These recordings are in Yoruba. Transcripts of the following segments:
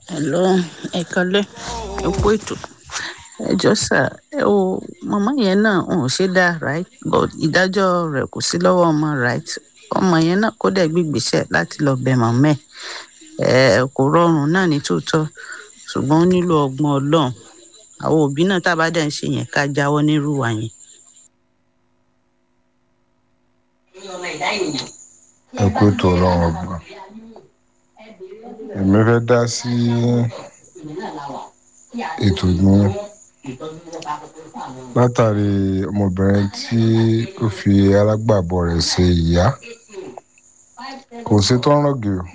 Hello, ẹ kálẹ́, ẹ kú ètò. Ẹ jọ̀ọ́ sà, ẹ wo màmá yẹn náà wọn ò ṣe dáa right but ìdájọ́ rẹ̀ kò sí lọ́wọ́ ọmọ right. Ọmọ yẹn náà kó dẹ̀ gbé ìgbésẹ̀ láti lọ bẹ màmá ẹ̀. Ẹ kò rọrùn náà ní tòótọ́ ṣùgbọ́n ó nílò ọgbọ́n Ọlọ́run. Àwọn òbí náà tá a bá dẹ̀ ń ṣe yẹn ká jáwọ́ nírú ìwà yẹn. ẹ kú ètò ọlọ́run ọgbà èmi fẹ́ dá sí ètò ní látàrí ọmọbìnrin tí ó fi alágbàbọ̀ rẹ̀ ṣe ìyá kò sí tó ń rọ̀gì o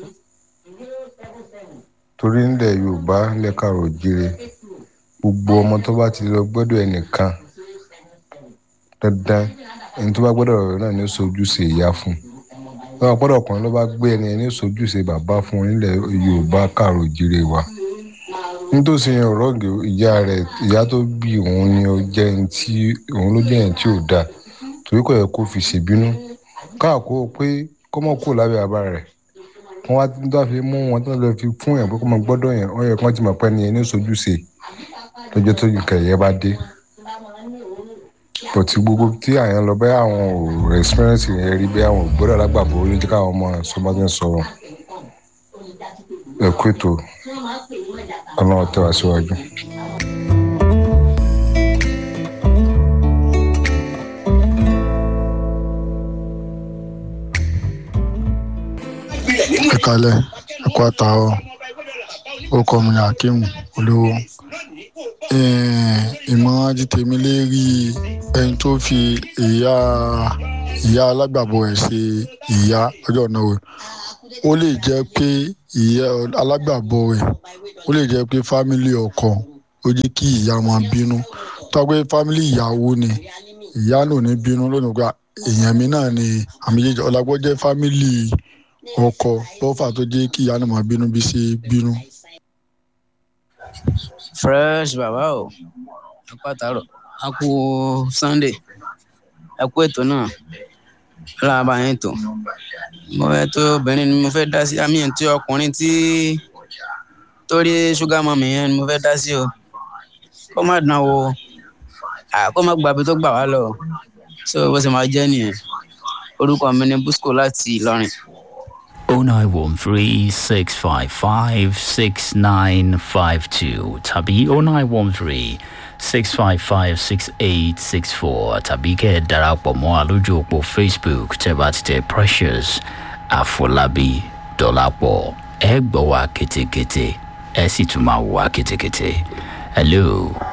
torí nílẹ̀ yorùbá lẹ́kàrọ̀ jíire gbogbo ọmọ tó bá ti lọ gbọ́dọ̀ ẹnìkan dandan ẹni tó bá gbọ́dọ̀ rẹ̀ náà ní sojúṣe ìyá fún un lọ́wọ́ gbọ́dọ̀ ọkùnrin ló bá gbé ẹni ẹni sojúṣe bàbá fún un nílẹ̀ yorùbá kàrò jíire wa nítòsí yẹn ọ̀rọ̀ ìyá rẹ̀ ìyá tó bí òun ni ó jẹ́ ẹni tí òun ló jẹ́ ẹni tí ò dáa torí kò yẹ kó fi ṣèbínú káàkó pé kó mọ̀ kó lábẹ́ bàbá rẹ̀ wọ́n wá tó fi mú wọn tó lọ fi fún yẹn pé kó mọ̀ gbọ́dọ̀ yẹn wọ́n yẹ kó ti mọ̀ pé ẹni ẹni sojúṣe lọ́jọ́ tó yìí kẹ̀yẹ́ bá dé bọ̀tí gbogbo tí àyàn lọ bẹ́ẹ̀ àwọn ò experience yẹn rí bẹ́ẹ̀ àwọn ò gbọ́dọ̀ alágbàbọ̀ ó ní jẹ́ káwọn ọmọ sọmọdé sọ̀rọ̀ ẹ̀kú ètò ọlọ́run tẹ́ wá síwájú. ẹ kalẹ ẹ kó àtàwọn orúkọ mi ní akeem olówó ìmọ̀ràn ti tèmi lérí ẹni tó fi ìyá ìyá alágbàbọ̀ ẹ̀ ṣe ìyá ọjọ́ náà o ó lè jẹ́ pé ìyá alágbàbọ̀ ẹ̀ ó lè jẹ́ pé fámìlì ọkọ ó jẹ́ kí ìyá máa bínú tó pé fámìlì ìyàwó ni ìyá náà ní bínú lónìí gba èèyàn mi náà ni àmì jẹjẹ ọlágbọ́ jẹ́ fámìlì ọkọ lọ́fà tó jẹ́ kí ìyá náà máa bínú bí ṣe bínú fresh bàbá o ẹ kú àtàrọ a kú sunday ẹ kú ètò náà láàbà yẹn tó mo fẹ́ tó obìnrin ni mo fẹ́ dá sí àmì tí ọkùnrin tí torí ṣúgà mọ́mì yẹn ni mo fẹ́ dá sí o kó má dán o kó má gbàgbé tó gbà wá lọ so bó ṣe máa jẹ́ nìyẹn orúkọ mi ni busco láti ìlọrin. 0913-655-6952 tàbí 0913-655-6864 tàbí kẹ́ ẹ darapọ̀ mọ́ àlójú òpó facebook tẹ́ bá ti tẹ precious àfọlábí dọ́làpọ̀ ẹ gbọ́ wa kétékété ẹ sì tún máa wá kétékété. hello.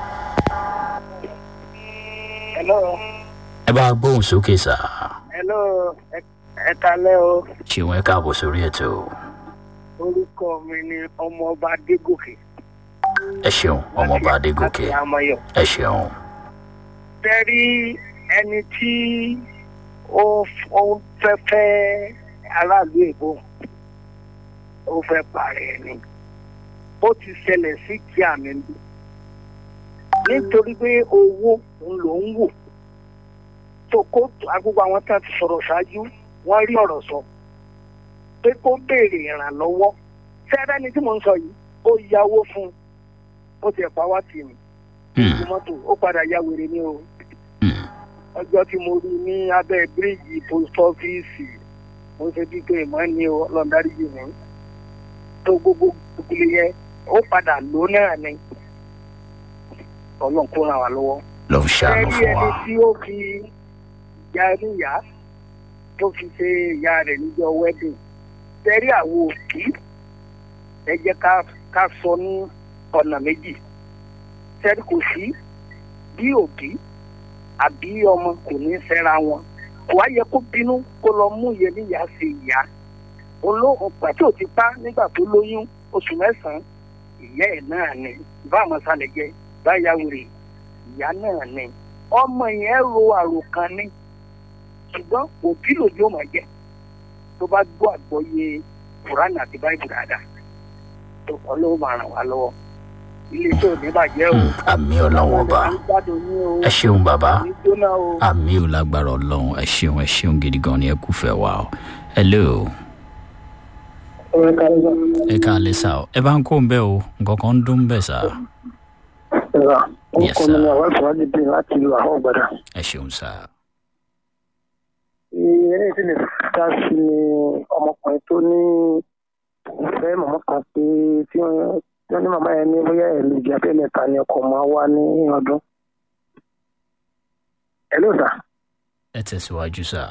hello. ẹ bá gbóhùn sókè sá. hello ẹ kalẹ́ o. ṣéun ẹ káàbọ̀ sórí ètò. orúkọ mi ni ọmọọba adégòkè. ẹ ṣeun ọmọọba adégòkè láti amayọ. ẹ ṣeun. tẹ́rí ẹni tí ó ó fẹ́ fẹ́ aráàlú èbó ó fẹ́ parẹ́ ni ó ti ṣẹlẹ̀ sí kí àmì ń bí nítorí pé owó ń lò ń wò tó kó agbègbè àwọn tá a ti sọ̀rọ̀ ṣáájú wọ́n rí ọ̀rọ̀ sọ pé kó béèrè ìrànlọ́wọ́ fẹ́rẹ́ ni tí mò ń sọ yìí ó yáwó fún un ó ti ẹ̀pá wá tì mí ní mọ́tò ó padà ya wèrè ní o ọjọ́ tí mo rí ní abẹ́ bíríìjì post ọ́fíìsì mo ṣe bí pé ìmọ̀ ní o lọ́ndarí yìí ní tó gbogbo ìpele yẹn ó padà lò náà ni ọlọ́run kó ràn wá lọ́wọ́. ló ń ṣàánú ẹni fún ẹni wa. tí ó fi ìyá níyà tó fi ṣe ìyá rẹ̀ níjọ́ wedding tẹ́rí àwo òkì ẹ jẹ́ ká ká sọ ní ọ̀nà méjì tẹ́rí kò sí bí òbí àbí ọmọ kò ní fẹ́ra wọn kò wá yẹ kó bínú kó lọ mú ìyẹn níyà ṣe ìyá olóhùn pàtó ti pa nígbà tó lóyún oṣù mẹ́sàn-án ìyá ẹ̀ náà ni bá àmọ́ sálẹ̀ jẹ́ báyà wèrè ìyá náà ni ọmọ yẹn ro àròkàn ni ṣùgbọ́n òbí lòdì ó máa jẹ tó bá gbọ́ àgbọ́yé kùránì àti báyìí dáadáa tó ọlọ́run máa ràn wá lọ́wọ́ ilé tó ní bàjẹ́ o. Mm, àmì ọlọ́wọ́n ọba à ń gbádùn yín o. ẹ ṣeun bàbá ní jóná o. àmì ò lágbára ọlọ́run ẹ ṣeun ẹ ṣeun gidi gan ni ẹ kú fẹ́ wa o hello ọ̀rẹ́ kárẹ́sà ẹ káàlẹ́ sá o ẹ bá ń kó ń bẹ́ o nǹkan kan ń dún bẹ́ẹ̀ sá ẹ̀rọ Yes, orúkọ mi sir. ni àwọn ìfọwọ́dì bíi láti ìlú àwọn ọ̀gbàdà. ẹ ṣeun sá eré tí lè dá sí ni ọmọkùnrin tó ní òun fẹ́ màmá kan pé tí wọ́n tí wọ́n ní màmá yẹn ní bóyá ẹ̀ẹ́dẹ̀jì abẹ́mẹ́ta ni ọkọ̀ máa wá ní ọdún. ẹ ló sà. ẹ tẹ̀síwájú sá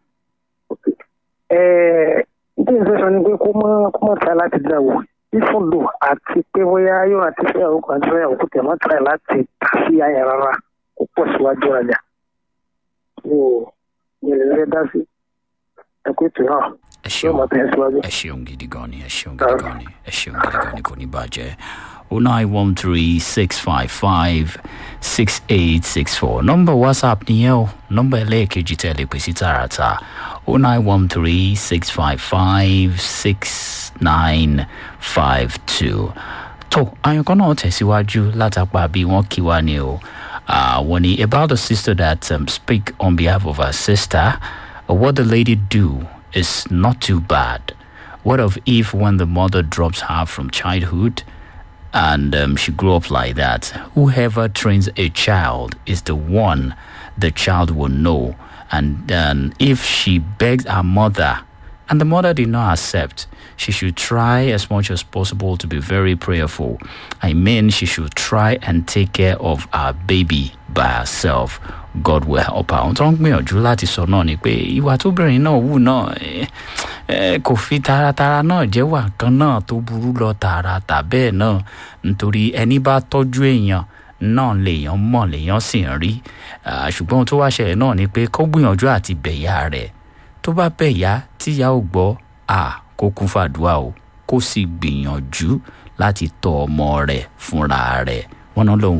ẹ̀ẹ́ bí n fẹ́ sọ ni pé kó mọ́ kó mọ́ try láti dá wò ìfún lò àti pé bóyá yóò àti fẹ́ àwọn kan fẹ́ àwọn kò tẹ̀ mọ́ try láti tà sí ayẹ rárá kó pọ̀ síwájú ọjà. mi ò mi ò lè fẹ́ dá sí ẹ̀kú ètò náà ẹ yóò ṣeun mọ̀ tẹ̀ síwájú. ẹ ṣeun gidi gan ni ẹ ṣeun gidi gan ni ẹ ṣeun gidi gan ni kò ní bàjẹ́ o nine one three six five five six eight six four nọ́mbà whatsapp nìyẹn o nọ́mbà ẹlẹ́ẹ̀kejì tẹ́ lè pè sí tààràtà o nine one three six five five six nine five two tó àyànkọ́ náà tẹ̀síwájú látàpá bí wọ́n kí wá ni o àwọn ni about the sister that um, speak on behalf of her sister uh, what the lady do is not too bad what of if when the mother drops her from childhood and um, she grew up like that whoever trains a child is the one the child will know and um, if she begs her mother and the mother did not accept, she should try as much as possible to be very prayerful. I mean, she should try and take care of her baby by herself. God will help her. Ohun tó ń gbìyànjú láti sọ náà ni pé ìwà tóbìnrin náà wù náà eh, eh, kò fi taratara náà jẹ́wà kan náà tó burú lọ tààràtà bẹ́ẹ̀ náà nítorí ẹni bá tọ́jú èèyàn náà lèèyàn mọ̀ lèèyàn sì ń rí Ah, ṣùgbọ́n ohun tó wá ṣẹlẹ̀ náà ni pé kó gbìyànjú àti bẹ̀yà rẹ̀ tó bá bẹ̀yà tíyà ò gbọ́ à kó kún fàdúrà o kó sì gbìyànjú láti tọ́ ọmọ rẹ̀ fúnra rẹ̀ wọ́n náà lòun